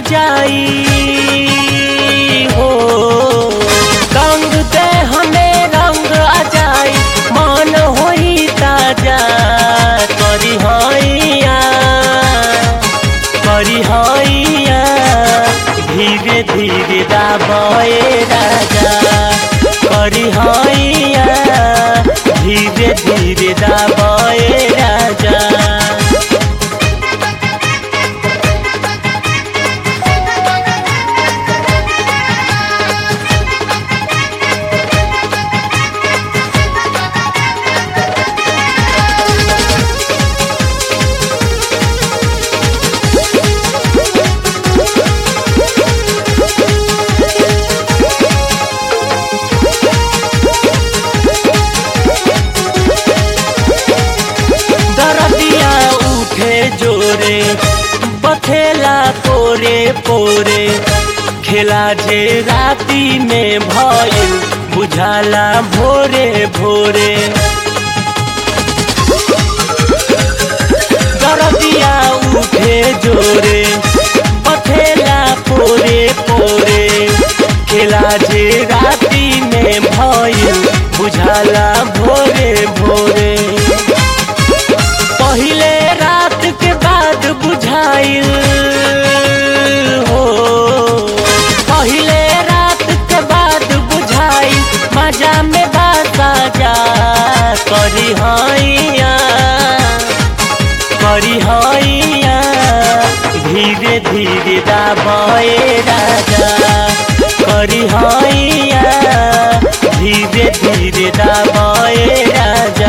जाई हो रंग दे हमें रंग आ जाई मन होई ताजा करी हैया करी हैया धीरे धीरे दाबे राजा करी हैया धीरे धीरे दाबे राजा दरदिया उठे जोरे बथेला पोरे पोरे खेला जे राती में भइल बुझाला भोरे भोरे दरदिया उठे जोरे बथेला पोरे पोरे खेला जे राती में भइल बुझाला भोरे भोरे पहिले रात के बाद बुझाइल हो पहिले रात के बाद बुझाइल मजा में बासा जा करी हैया करी हैया धीरे धीरे दाबे राजा करी हैया धीरे धीरे दाबे राजा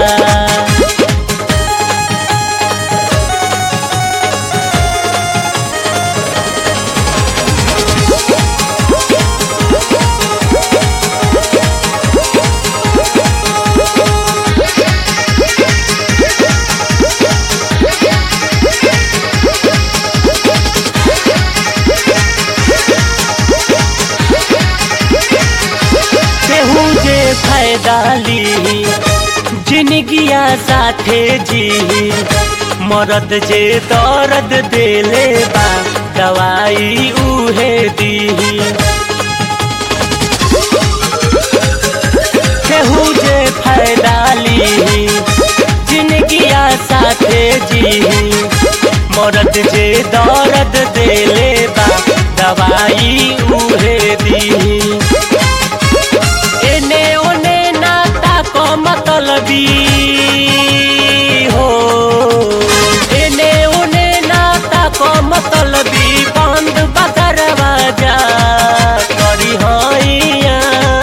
केहू जे फायदा ली जिंदगिया साथे जी मरद जे दर्द देले बा दवाई उहे दी केहू जे फायदा ली जिंदगिया साथे जी मरद जे दर्द देले बा दवाई उहे दी एने ओने नाता को मतलबी हो एने ओने नाता को मतलबी बंद बदरवाजा करी हैया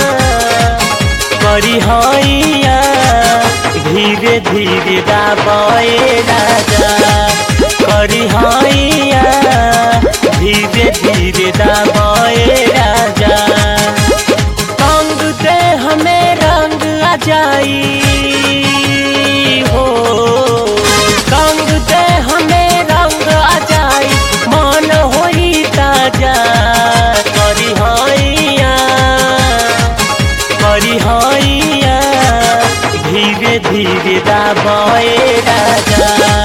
करी हैया धीरे धीरे दाबे राजा करी हैया धीरे धीरे दाबे राजा रंग दे हमें रंग आ जाई हो रंग दे हमें रंग आ जाई मन होई ताजा करी हैया करी हैया धीरे धीरे दाबे राजा